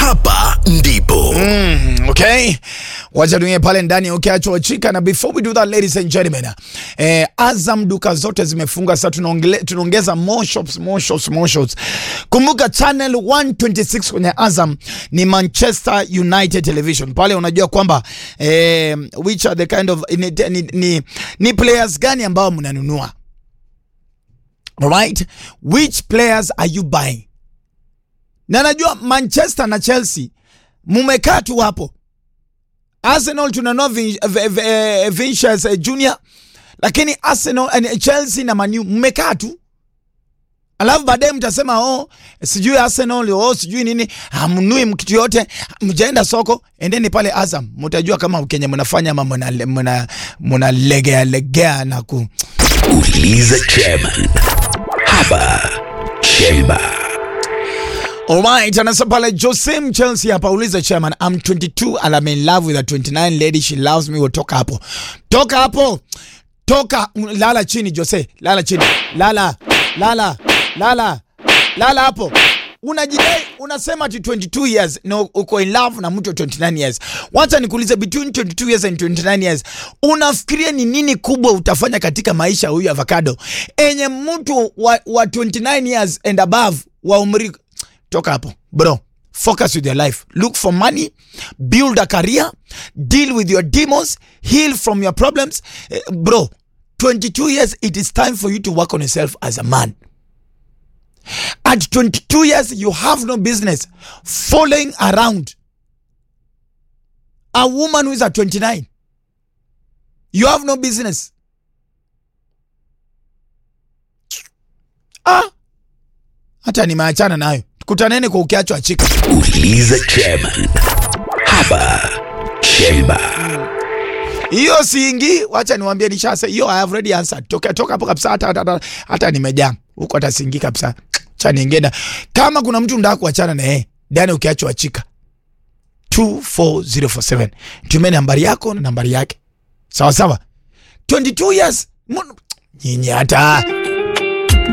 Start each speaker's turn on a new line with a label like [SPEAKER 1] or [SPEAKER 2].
[SPEAKER 1] hapa ndipo
[SPEAKER 2] Mm, okay, wacha tuingie pale ndani ukiachwa chika, na before we do that ladies and gentlemen, eh, Azam duka zote zimefunga sasa, tunaongele- tunaongeza more shops, more shops, more shops. Kumbuka channel 126 kwenye Azam ni Manchester United Television. Pale unajua kwamba eh, which are the kind of ni, ni, ni, ni players gani ambao mnanunua Alright, which players are you buying? Na najua Manchester na Chelsea mumekaa tu hapo. Arsenal tunanua Vin- v- v- eh, Vinicius eh, Junior, lakini Arsenal eh, Chelsea na Manu mmekaa tu, alafu baadaye mtasema oh, sijui Arsenal oh, sijui nini, hamnui kitu yote, mjaenda soko. Endeni pale Azam, mtajua kama Kenya mnafanya ama mna- mna- mnalegea legea na ku
[SPEAKER 1] uliza chairman hapa chemba
[SPEAKER 2] Alright, anasema pale Jose Chelsea hapa uliza chairman, I'm 22 and I'm in love with a 29 lady, she loves me. We'll toka hapo. Toka hapo. Toka lala chini Jose, lala chini. Lala. Lala. Lala. Lala hapo. Unajidai unasema ati 22 years no, uko in love na mtu wa 29 years. Wacha nikuulize, between 22 years and 29 years unafikiria ni nini kubwa utafanya katika maisha huyu avocado enye mtu wa, wa 29 years and above wa umri toka hapo bro focus with your life look for money build a career deal with your demons heal from your problems Eh, bro 22 years it is time for you to work on yourself as a man at 22 years you have no business following around a woman who is at 29 you have no business ah hata nimeachana nayo kutaneni kwa ukiachwa chika
[SPEAKER 1] uliza chairman hapa chemba
[SPEAKER 2] hiyo siingi wacha niwaambie nishase hiyo I have already answered toka toka hapo kabisa hata hata, hata, hata nimejaa huko hata siingi kabisa cha niingenda kama kuna mtu ndaka kuachana na yeye ndani ukiachwa chika 24047 tumie nambari yako na nambari yake sawa sawa 22 years Mbona- nyinyi hata